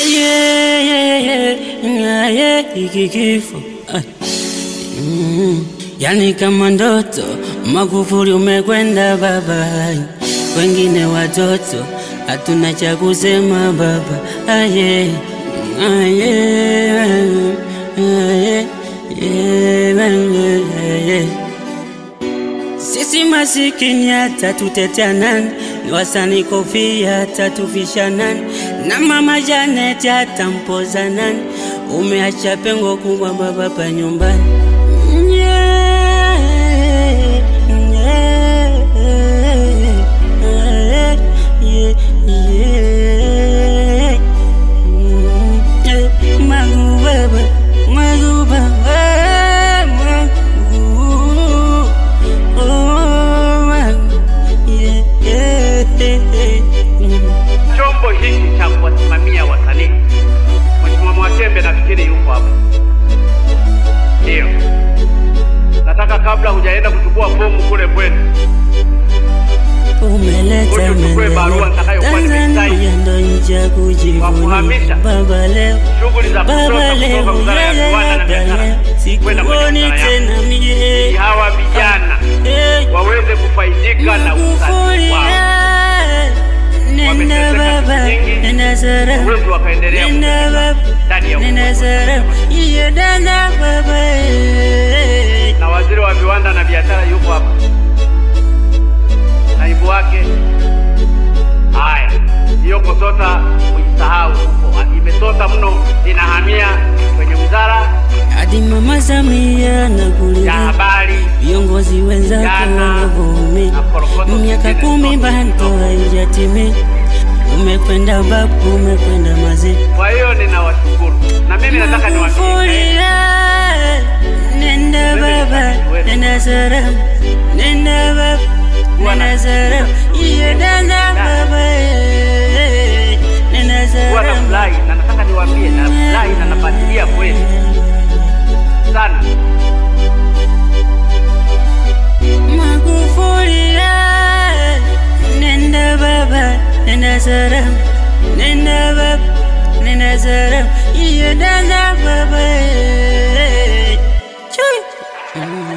Yeah, yeah, yeah, yeah, yeah, hiki kifo Ah. Mm, yani kama ndoto, Magufuli umekwenda baba, wengine watoto hatuna cha kusema baba. Ah, yeah. Ah, yeah. Ah, yeah. Yeah, yeah. Sisi masikini hata tutetea nani? Ni wasanii kofia hata tufisha nani? Na mama Janet hata mpoza nani? Umeacha pengo kubwa baba pa nyumbani. Yeah, yeah, yeah, yeah, yeah. Mm, eh, Magu baba, Magu baba, Magu. Oh, Magu, yeah, yeah, yeah. Mm. chombo hiki cha kuwasimamia wasanii. Mheshimiwa Mwatembe nafikiri yuko hapa. Ndio, nataka kabla hujaenda kuchukua fomu kule kwenu, Umeleta Ngoja uchukue barua maendeleo nitakayokuwa Tanzania nimesaini. ndo nchi ya kujivunia Wakuhamisha. baba leo shughuli za baba kutoka leo kutoka wizara ya viwanda na baba biashara leo kwenda kwenye sikuoni wizara yangu, tena ili mie hawa vijana Eh, waweze kufaidika na Magufuli usanii wao, eh, nenda Wameteseka baba siku nyingi, nenda sara waweze wakaendelea nenda kuteseka baba ndani ya nenda uongozi. sara iyo dada baba eh. na waziri wa viwanda na biashara yuko hapa, naibu wake. Haya, hiyo KOSOTA uisahau huko, imesota mno, inahamia kwenye wizara hadi mama Samia ya nakulia habari. viongozi wenzako Jana, wanavyoumia na korokoto miaka zingine kumi zote bado kidogo. haijatimia umekwenda babu umekwenda mazee Kwa hiyo ninawashukuru, na mimi nataka niwaambie Magufuli, nenda baba nenda salama nenda baba nenda salama iyo dada baba eh, nenda kuwa na salama furahi, na nataka niwaambie na furahi na nafuatilia kweli sana. Magufuli, nenda baba nenda salama nenda baba nenda salama iyo dada baba eh. Chui. Mm.